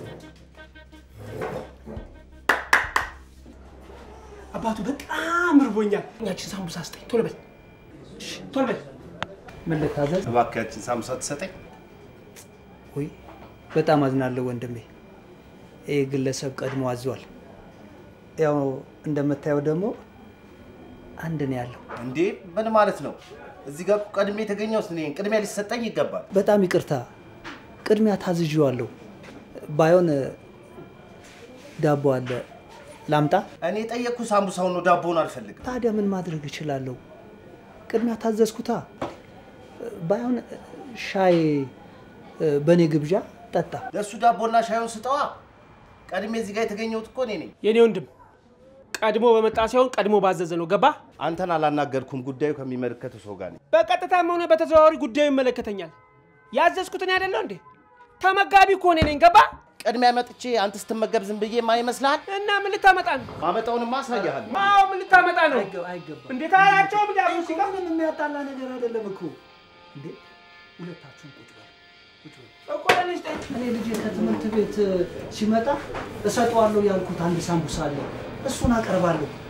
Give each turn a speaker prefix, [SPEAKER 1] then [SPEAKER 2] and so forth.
[SPEAKER 1] አባቱ በጣም እርቦኛል። ያችን ሳምቡሳ ስጠኝ፣ ቶሎ በል እሺ፣ ቶሎ በል።
[SPEAKER 2] ምን ልታዘዝ?
[SPEAKER 3] እባክህን ሳምቡሳ ትሰጠኝ?
[SPEAKER 2] ውይ በጣም አዝናለሁ ወንድሜ። ይህ ግለሰብ ቀድሞ አዟል። ያው እንደምታየው ደግሞ አንድ ነው ያለው።
[SPEAKER 3] እንዴ ምን ማለት ነው? እዚህ ጋር እኮ ቀድሜ የተገኘሁት እኔ ነኝ። ቅድሚያ ሊሰጠኝ ይገባል።
[SPEAKER 2] በጣም ይቅርታ፣ ቅድሚያ ታዝዤዋለሁ። ባይሆን ዳቦ አለ ላምጣ?
[SPEAKER 3] እኔ የጠየቅኩ ሳምቡሳውን ነው፣ ዳቦውን አልፈልግም።
[SPEAKER 2] ታዲያ ምን ማድረግ እችላለሁ? ቅድሚያ ታዘዝኩታ። ባይሆን ሻይ በእኔ ግብዣ ጠጣ።
[SPEAKER 3] ለእሱ ዳቦና ሻዩን ስጠዋ። ቀድሜ እዚህ ጋር የተገኘሁት እኮ እኔ ነኝ።
[SPEAKER 1] የኔ ወንድም ቀድሞ በመጣ ሳይሆን ቀድሞ ባዘዘ ነው። ገባ?
[SPEAKER 3] አንተን አላናገርኩም። ጉዳዩ ከሚመለከተው ሰው ጋር ነኝ።
[SPEAKER 1] በቀጥታም ሆነ በተዘዋዋሪ ጉዳዩ ይመለከተኛል። ያዘዝኩት እኔ አይደለሁ እንዴ? ተመጋቢ እኮ እኔ ነኝ። ገባ?
[SPEAKER 3] ቅድሚያ መጥቼ አንተ ስትመገብ ዝም ብዬ ማ ይመስልሃል?
[SPEAKER 1] እና ምን ልታመጣ ነው?
[SPEAKER 3] ማመጣውንማ አሳያለሁ።
[SPEAKER 1] አዎ ምን ልታመጣ ነው?
[SPEAKER 2] አይገባም።
[SPEAKER 1] እንዴት አላቸውም? እንዲ አብሮ ሲጋ
[SPEAKER 2] ምንም የሚያጣላ ነገር አይደለም እኮ እንዴ። ሁለታችሁም ቁጭ በሉ ቁጭ በሉ።
[SPEAKER 1] እኮ ለልጅ ጠይቅ።
[SPEAKER 2] እኔ ልጄ ከትምህርት ቤት ሲመጣ እሰጠዋለሁ ያልኩት አንድ ሳምቡሳ አለ። እሱን አቀርባለሁ።